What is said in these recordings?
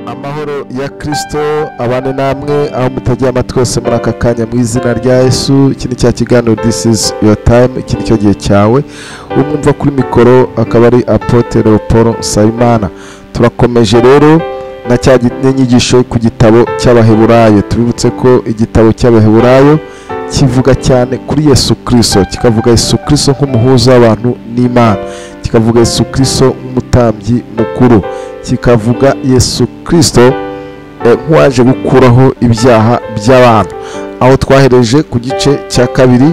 amahoro ya kirisito abane namwe aho mutegeye amatwi yose muri aka kanya mu izina rya yesu iki ni cya kiganiro this is your time iki ni cyo gihe cyawe umwumva kuri mikoro akaba ari apote leopold nsabimana turakomeje rero na cya gi- n'inyigisho ku gitabo cy'abaheburayo tubibutse ko igitabo cy'abaheburayo kivuga cyane kuri yesu kirisito kikavuga yesu kirisito nk'umuhuza w'abantu n'imana kikavuga yesu kirisito nk'umutambyi mukuru kikavuga yesu kirisito eh, nk'uwaje gukuraho ibyaha by'abantu aho twahereje ku gice cya kabiri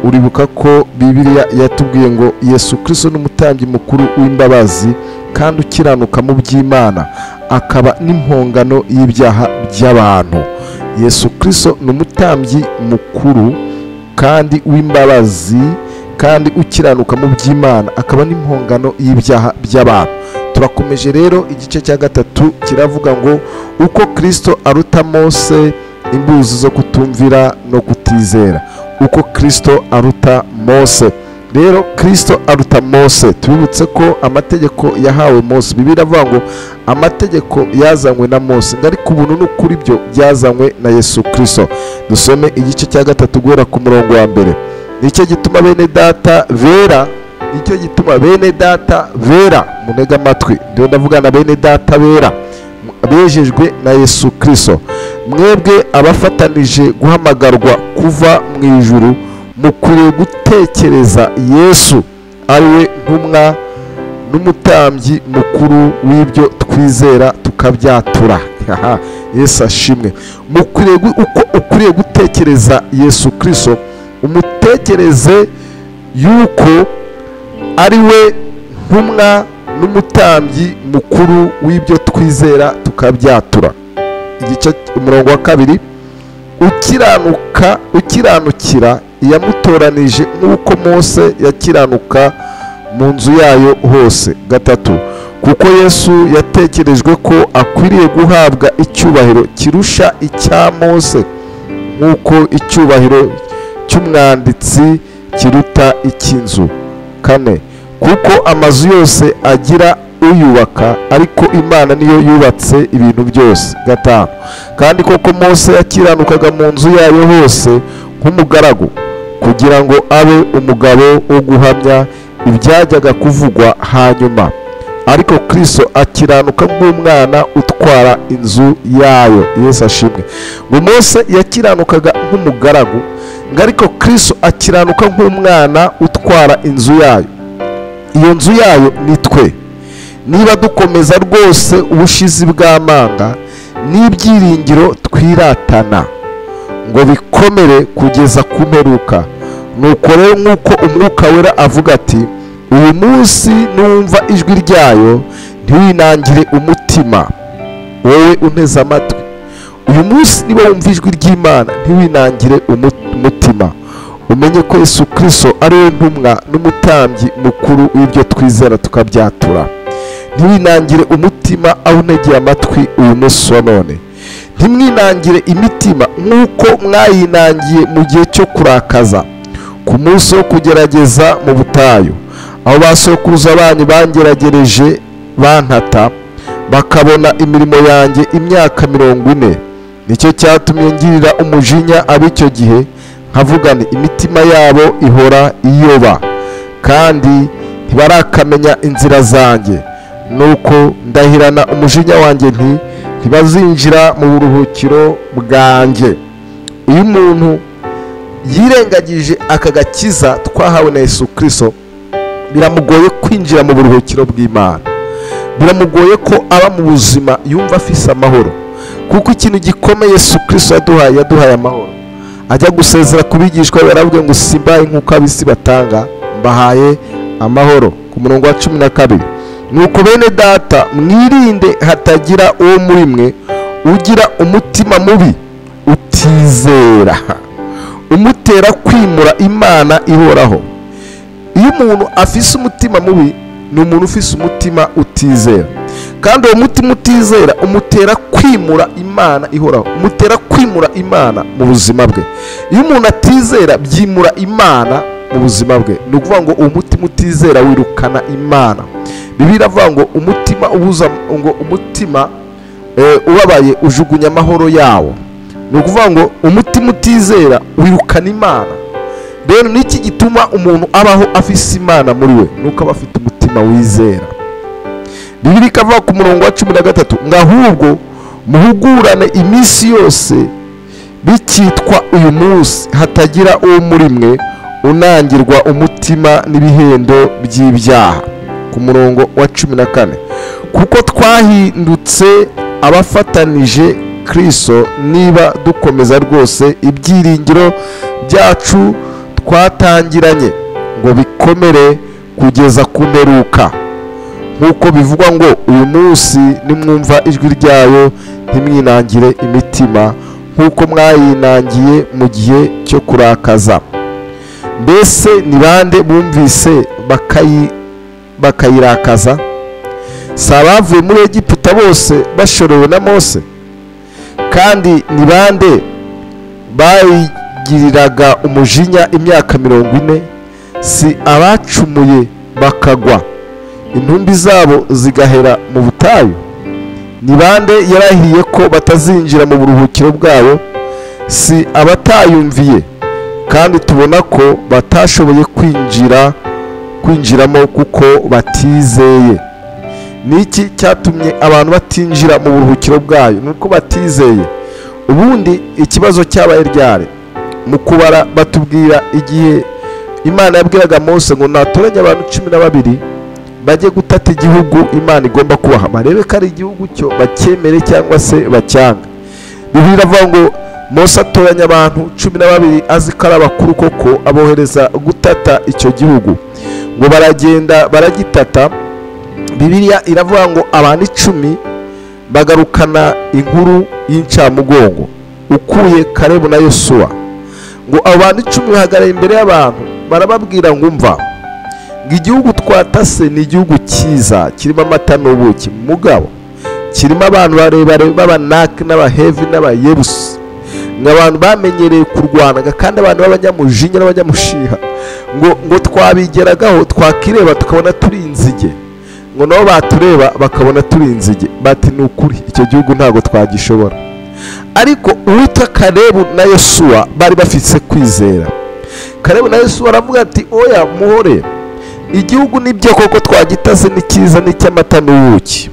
uribuka ko bibiliya yatubwiye ngo yesu kirisito ni umutambyi mukuru w'imbabazi kandi ukiranuka mu by'imana akaba n'impongano y'ibyaha by'abantu yesu kirisito ni umutambyi mukuru kandi w'imbabazi kandi ukiranuka mu by'imana akaba n'impongano y'ibyaha by'abantu turakomeje rero igice cya gatatu kiravuga ngo uko kirisito aruta mose imbuzi zo kutumvira no kutizera uko kirisito aruta mose rero kirisito aruta mose tubibutse ko amategeko yahawe mose bibiri avuga ngo amategeko yazanywe na mose ngo ariko ubuntu n'ukuri byo byazanywe na yesu kirisito dusome igice cya gatatu guhera ku murongo wa mbere nicyo gituma bene data bera nicyo gituma bene data bera munega amatwi ndiho ndavugana bene data bera bejejwe na yesu kirisito mwebwe abafatanije guhamagarwa kuva mu ijuru mukwiriye gutekereza yesu ari we ntumwa n'umutambyi mukuru w'ibyo twizera tukabyatura Haha, yesu ashimwe mukwiriye gu- uko ukwiriye gutekereza yesu kirisito umutekereze yuko ari we ntumwa n'umutambyi mukuru w'ibyo twizera tukabyatura igice umurongo wa kabiri ukiranuka ukiranukira iyamutoranije nk'uko mose yakiranuka mu nzu yayo hose gatatu kuko yesu yatekerejwe ko akwiriye guhabwa icyubahiro kirusha icya mose nk'uko icyubahiro cy'umwanditsi kiruta icy'inzu kane kuko amazu yose agira uyubaka ariko imana niyo yubatse ibintu byose gatanu kandi koko mose yakiranukaga mu nzu yayo hose nk'umugaragu kugira ngo abe umugabo wo guhamya ibyajyaga kuvugwa hanyuma ariko kirisito akiranuka nk'umwana utwara inzu yayo yesu ashimwe ngo mose yakiranukaga nk'umugaragu ngo ariko kirisito akiranuka nk'umwana utwara inzu yayo iyo nzu yayo ni twe niba dukomeza rwose ubushizi bw'amanga n'ibyiringiro twiratana ngo bikomere kugeza ku mperuka nuko rero nk'uko umwuka wera avuga ati uyu munsi numva ijwi ryayo ntiwinangire umutima wowe unteze amatwi uyu munsi niba wumva ijwi ry'imana ntiwinangire umu- umutima umenye ko yesu kirisito ari we ntumwa n'umutambyi mukuru w'ibyo twizera tukabyatura ntiwinangire umutima aho unegeye amatwi uyu munsi wa none ntimwinangire imitima nk'uko mwayinangiye mu gihe cyo kurakaza ku munsi wo kugerageza mu butayu aho ba sokuruza banyu bangeragereje bantata bakabona imirimo yanjye imyaka mirongo ine nicyo cyatumye ngirira umujinya ab'icyo gihe nkavugana imitima yabo ihora iyoba kandi ntibarakamenya inzira zanjye nuko ndahirana umujinya wanjye nti ntibazinjira mu buruhukiro bwanjye iyo umuntu yirengagije aka gakiza twahawe na yesu kirisito biramugoye kwinjira mu buruhukiro bw'imana biramugoye ko aba mu buzima yumva afise amahoro kuko ikintu gikomeye yesu kirisito yaduhaye yaduhaye amahoro ajya gusezera ku bigishwa be aravuga ngo simbaye nk'uko ab'isi batanga mbahaye amahoro ku murongo wa cumi na kabiri nuko bene data mwirinde hatagira uwo muri mwe ugira umutima mubi utizera umutera kwimura imana ihoraho iyo umuntu afise umutima mubi ni umuntu ufise umutima utizera kandi uwo mutima utizera umutera kwimura imana ihoraho umutera kwimura imana mu buzima bwe iyo umuntu atizera byimura imana mu buzima bwe ni ukuvuga ngo uwo mutima utizera wirukana imana bibiri avuga ngo umutima ubuza ngo umutima eh, ubabaye ujugunya amahoro yawo ni ukuvuga ngo umutima utizera wirukana imana rero niki gituma umuntu abaho afise imana muri we ni uko aba afite umutima wizera bibiri ikavuga ku murongo wa cumi na gatatu ngo ahubwo muhugurane iminsi yose bikitwa uyu munsi hatagira uwo muri mwe unangirwa umutima n'ibihendo by'ibyaha ku murongo wa cumi na kane kuko twahindutse abafatanije kiriso niba dukomeza rwose ibyiringiro byacu twatangiranye ngo bikomere kugeza ku mperuka nk'uko bivugwa ngo uyu munsi nimwumva ijwi ryayo ntimwinangire imitima nk'uko mwayinangiye mu gihe cyo kurakaza mbese ni bande bumvise bakayi- bakayirakaza si abavuye muri egiputa bose bashorewe na mose kandi ni bande bayigiriraga umujinya imyaka mirongo ine si abacumuye bakagwa intumbi zabo zigahera mu butayu ni bande yarahiye ko batazinjira mu buruhukiro bwayo si abatayumviye kandi tubona ko batashoboye kwinjira kwinjiramo kuko batizeye ni iki cyatumye abantu batinjira mu buruhukiro bwayo ni uko batizeye ubundi ikibazo cyabaye ryari mu kubara batubwira igihe imana yabwiraga mose ngo natoranye abantu cumi na babiri bajye gutata igihugu imana igomba kubaha barebe ko ari igihugu cyo bacyemere cyangwa se bacyanga bibiri iravuga ngo mose atoranya abantu cumi na babiri azi ko ari abakuru koko abohereza gutata icyo gihugu ngo baragenda baragitata bibiliya iravuga ngo abantu icumi bagarukana inkuru y'incamugongo ukuye karebu na yosuwa ngo abo bantu icumi bahagarara imbere y'abantu barababwira ngo umva ngo igihugu twatase ni igihugu cyiza kirimo amata n'ubuki mugabo kirimo abantu barebare b'abanaki n'abahevi n'abayebusi ngo abantu bamenyereye kurwanaga kandi abantu b'abanyamujinya n'abanyamushiha ngo ngo twabigeragaho twakireba tukabona turi inzige ngo nabo batureba bakabona turi inzige bati ni ukuri icyo gihugu ntabwo twagishobora ariko uwita karebu na yosuwa bari bafite kwizera karebu na yosuwa aravuga ati oya muhore igihugu nibyo koko twagitase ni cyiza ni icy'amata n'ubuki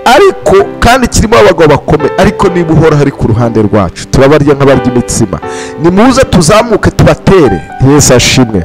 ariko kandi kirimo abagabo bakomeye ariko niba uhora hari ku ruhande rwacu turabarya nk'abarya imitsima nimuze tuzamuke tubatere yesu ashimwe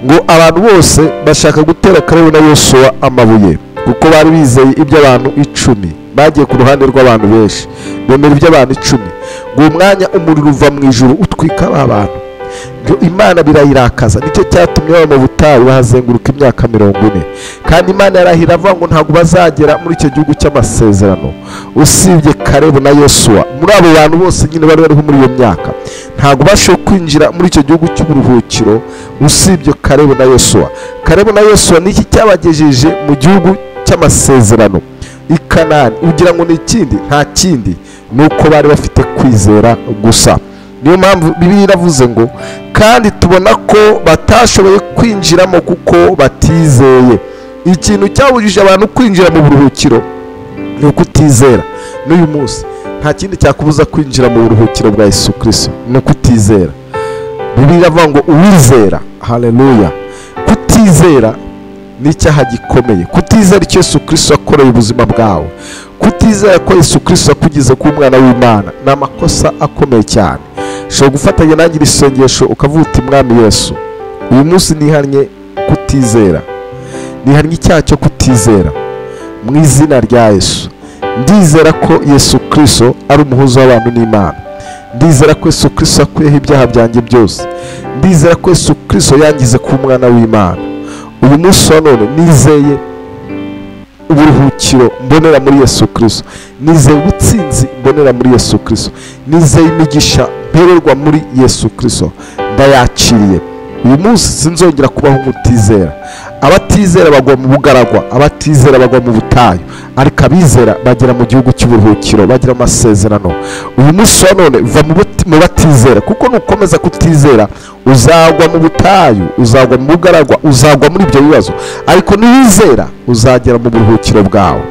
ngo abantu bose bashaka gutera karebu na yosuwa amabuye kuko bari bizeye iby'abantu icumi bagiye ku ruhande rw'abantu benshi bemera iby'abantu icumi ngo uwo mwanya umuriro uva mu ijuru utwika ba bantu ibyo imana birayirakaza nicyo cyatumye baba mu butayu bahazenguruka imyaka mirongo ine kandi imana yarahira avuga ngo ntabwo bazagera muri icyo gihugu cy'amasezerano usibye karebu na yosuwa muri abo bantu bose nyine bari bariho muri iyo myaka ntabwo bashoboye kwinjira muri icyo gihugu cy'uburuhukiro usibye karebu na yosuwa karebu na yosuwa ni iki cyabagejeje mu gihugu cy'amasezerano i kanani ugira ngo ni ikindi nta kindi ni uko bari bafite kwizera gusa niyo mpamvu bibiliya iravuze ngo kandi tubona ko batashoboye kwinjiramo kuko batizeye ikintu cyabujije abantu kwinjira mu buruhukiro ni ukutizera n'uyu munsi nta kindi cyakubuza kwinjira mu buruhukiro bwa yesu kirisito ni ukutizera bibiliya iravuga ngo uwizera haleluya kutizera ni icyaha gikomeye kutizera icyo yesu kirisito yakoreye ubuzima bwawe kutizera ko yesu kirisito yakugize kuba umwana w'imana ni amakosa akomeye cyane ushobora gufatanya nanjye iri sengesho ukavuga uti mwami yesu uyu munsi nihannye kutizera nihannye icyaha cyo kutizera mu izina rya yesu ndizera ko yesu kirisito ari umuhuza w'abantu n'imana ndizera ko yesu kirisito yakuyeho ibyaha byanjye byose ndizera ko yesu kirisito yangize kuba umwana w'imana uyu munsi wa none nizeye uburuhukiro mbonera muri yesu kirisito nizeye ubutsinzi mbonera muri yesu kirisito nizeye imigisha mpererwa muri yesu kirisito ndayakiriye uyu munsi sinzongera kubaho nk'utizera abatizera bagwa mu bugaragwa abatizera bagwa mu butayu ariko abizera bagera mu gihugu cy'uburuhukiro bagira amasezerano uyu munsi wa none va mu bat- mu batizera kuko nukomeza kutizera uzagwa mu butayu uzagwa mu bugaragwa uzagwa muri ibyo bibazo ariko niwizera uzagera mu buruhukiro bwawe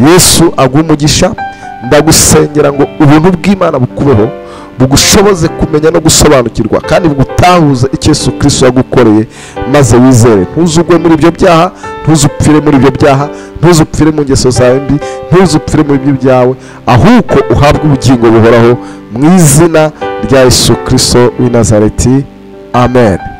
yesu aguha umugisha ndagusengera ngo ubuntu bw'imana bukubeho bugushoboze kumenya no gusobanukirwa kandi bugutahuze icyo yesu kirisito yagukoreye maze wizere ntuzugwe muri ibyo byaha ntuzupfire muri ibyo byaha ntuzupfire mu ngeso zawe mbi ntuzupfire mu byo byawe ahubwo uhabwe ubugingo buhoraho mu izina rya yesu kirisito w'i nazareti amen